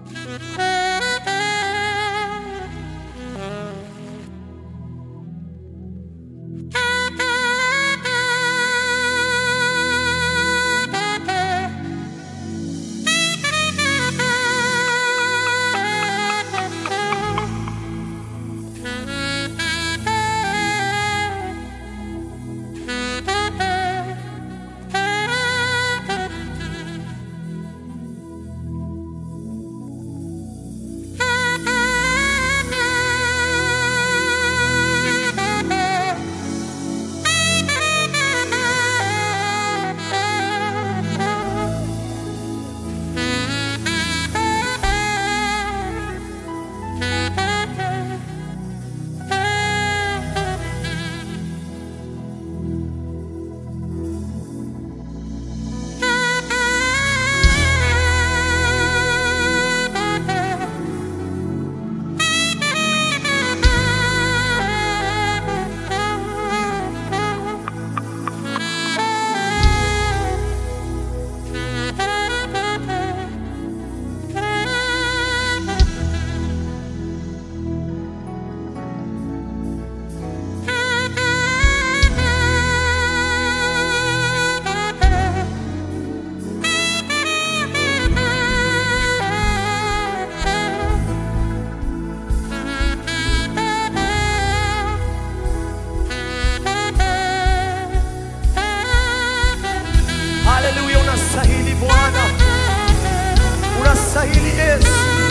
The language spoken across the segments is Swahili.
Haleluya, unastahili Bwana, unastahili Yesu.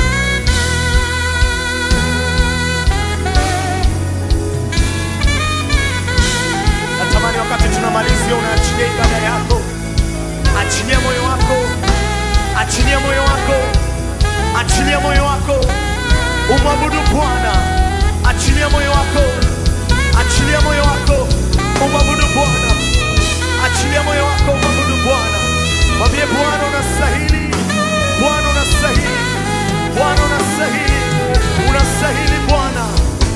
Natamani wakati tunamalizia, unaachilia ibada yako, achilia moyo wako, achilia moyo wako, achilia moyo wako, umwabudu Bwana, achilia moyo wako, achilia moyo wako, umwabudu Bwana, achilia moyo wako, umwabudu Bwana. Mwambie Bwana unastahili, Bwana unastahili, Bwana unastahili, unastahili Bwana.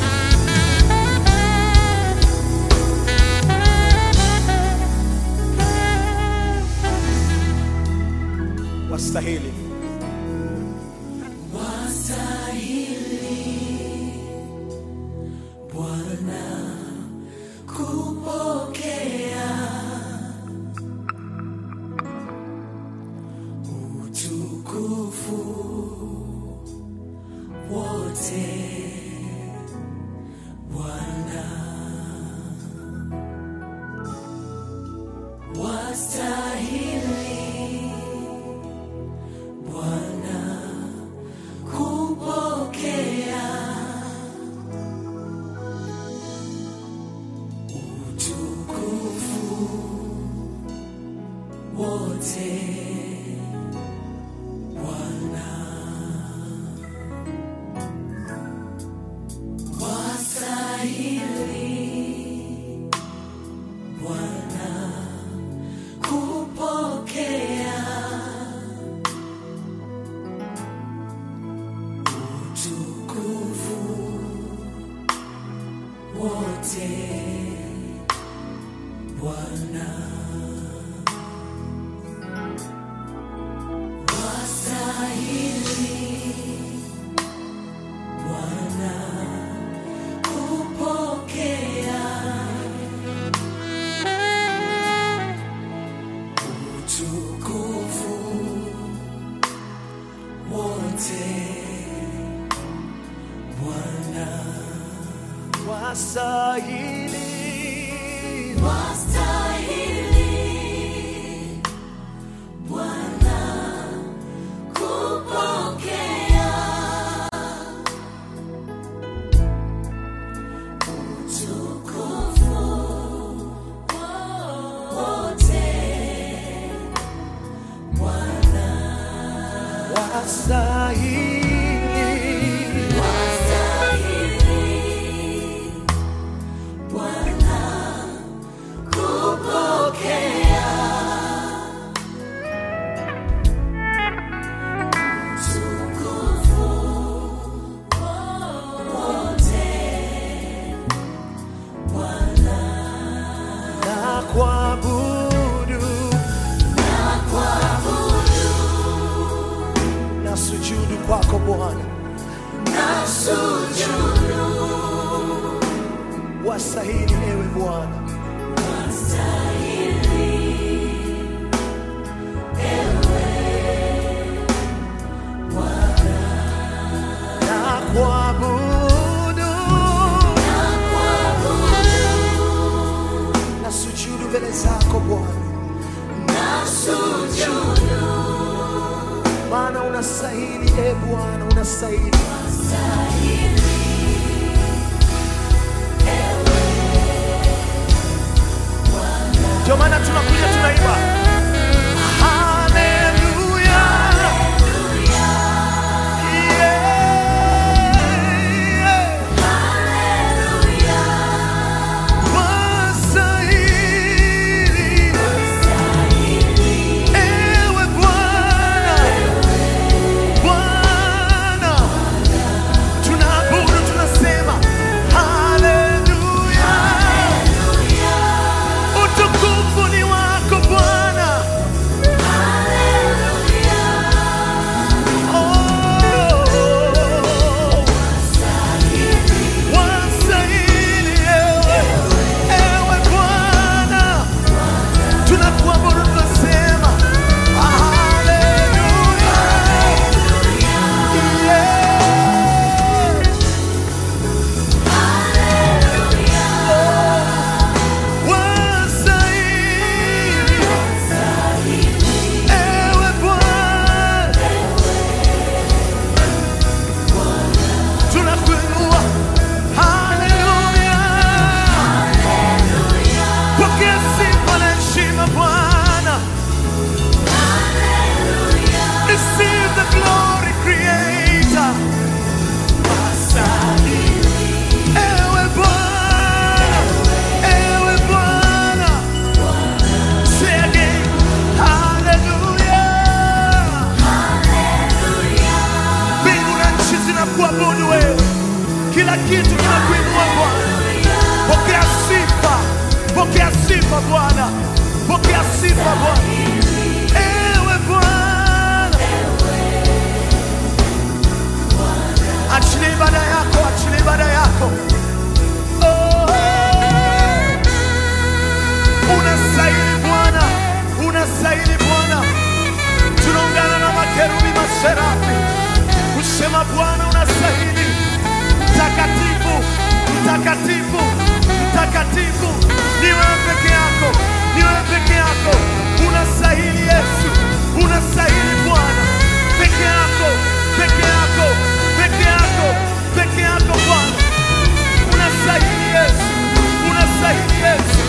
Wastahili. Wastahili. Wastahili. na kuabudu na sujudu kwako zako Bwana, wastahili ewe Bwana. Na kuabudu na sujudu mbele zako Bwana, maana unastahili e Bwana, unastahili. Ndio maana tunakuja tunaimba haleluya, yeah, wastahili ewe Bwana, Bwana tunaabudu, tunasema haleluya, utukufu ni wako Bwana. Oh, wastahili ewe, ewe Bwana, tunakuabudu, tunasema haleluya, yeah. Wastahili ewe Bwana, tunakuinua. Haleluya, pokea sifa na heshima Bwana. Receive the glory, Creator. Ewe Bwana, ewe Bwana. Say again, hallelujah. Mbingu na nchi zinakuabudu wewe, kila kitu kinakuinua Bwana. Pokea sifa, pokea sifa Bwana, pokea sifa Bwana. Ewe Bwana, achilia ibada yako, achilia ibada yako. Oh, unastahili Bwana, unastahili Bwana. Tunaungana na makerubi maserafi kusema Bwana unastahili, mtakatifu, mtakatifu, mtakatifu. Ni wewe peke yako, ni wewe peke yako. Unastahili Yesu, unastahili Bwana, peke yako, peke yako, peke yako, peke yako Bwana. Unastahili Yesu, unastahili Yesu.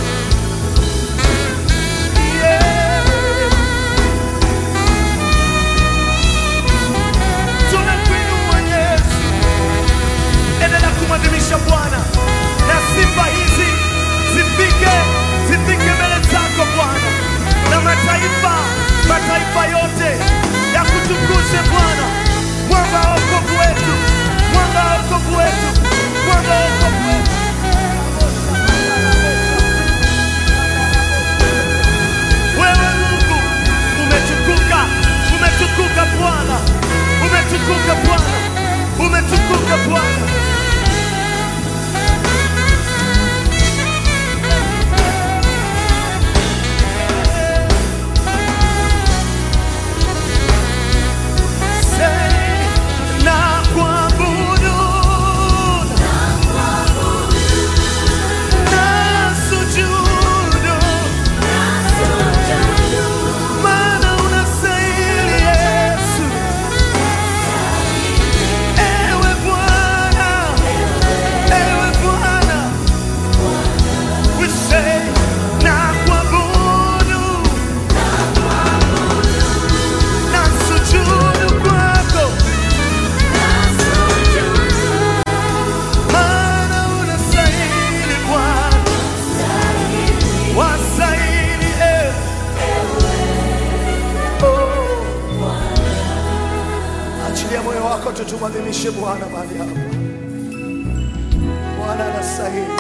Yeah. Tunakuinua Yesu, endelea kumwadhimisha Bwana, na sifa hizi zifike zifike mbele zako Bwana, na mataifa mataifa yote ya kutukuze Bwana, mwanga wa wokovu wetu, mwanga wa wokovu wetu, mwanga wa wokovu wetu. Wewe Mungu umetukuka, umetukuka Bwana, umetukuka Bwana, umetukuka Bwana. Say, na kuabudu, na sujudu, maana unastahili Yesu. Ewe Bwana, ewe Bwana, we say na kuabudu na sujudu kwako, maana unastahili Bwana, wastahili ewe. Oh. Achilia moyo wako tu tumwadhimishe Bwana mahali hapa. Bwana anastahili.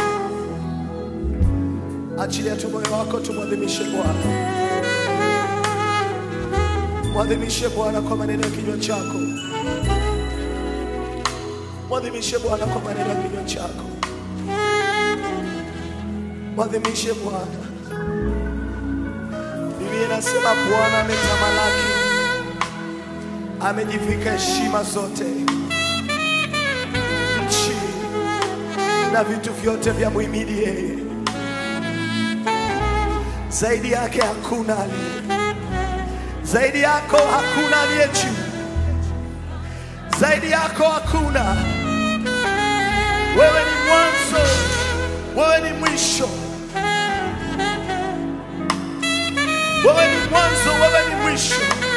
Achilia tu moyo wako tumwadhimishe Bwana. Mwadhimishe Bwana kwa maneno ya kinywa chako. Mwadhimishe Bwana kwa maneno ya kinywa chako, mwadhimishe Bwana. Biblia inasema Bwana ametamalaki, amejivika heshima zote, nchi na vitu vyote vya muhimidi yeye. Zaidi yake hakuna aliye, zaidi yako hakuna aliye juu, zaidi yako hakuna. Wewe ni mwanzo, wewe ni mwisho, wewe ni mwanzo, wewe ni mwisho.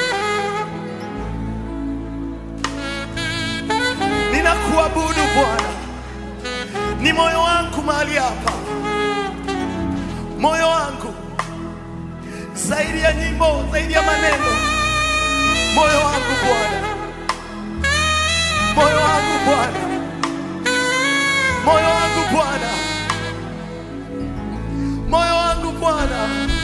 Ninakuabudu Bwana, ni moyo wangu mahali hapa, moyo wangu zaidi ya nyimbo, zaidi ya maneno, moyo wangu Bwana, moyo wangu Bwana, moyo wangu Bwana, moyo wangu Bwana,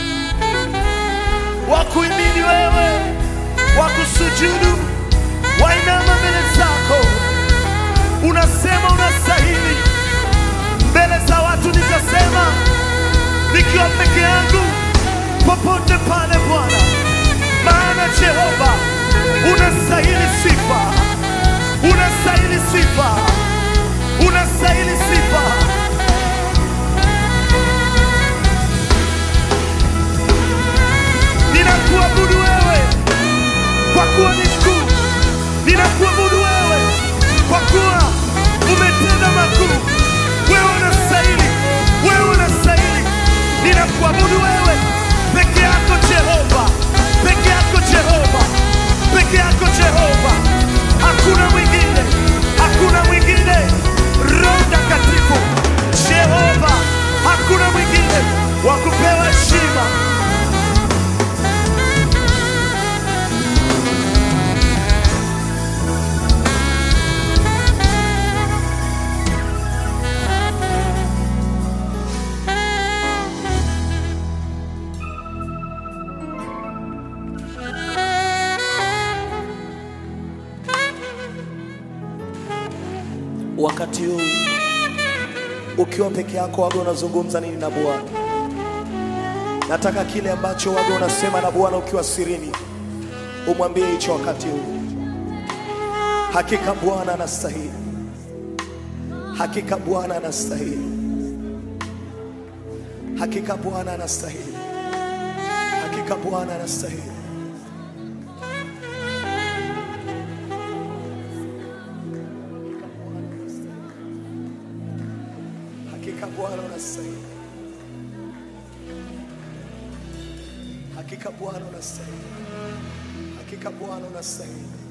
wakuimini wewe, wakusujudu, wainama mbele zako, unasema unastahili. Mbele za watu nitasema nikiwa peke yangu popote pale Bwana, maana Jehova unastahili sifa, unastahili sifa, unastahili sifa. Ninakuabudu wewe kwa kuwa ni mkuu, ninakuabudu wewe kwa kuwa umetenda makuu. Wewe unastahili, wewe unastahili. Ninakuabudu wewe peke yako Jehova, peke yako Jehova, peke yako Jehova. Hakuna mwingine, hakuna mwingine. Roho Mtakatifu Jehova, hakuna mwingine wa kupewa heshima. Wakati huu ukiwa peke yako, waga unazungumza nini na Bwana? Nataka kile ambacho waga unasema na Bwana ukiwa sirini, umwambie hicho wakati huu. Hakika Bwana anastahili, hakika Bwana anastahili, hakika Bwana anastahili, hakika Bwana anastahili. Hakika Bwana unastahili, hakika Bwana unastahili, hakika Bwana unastahili.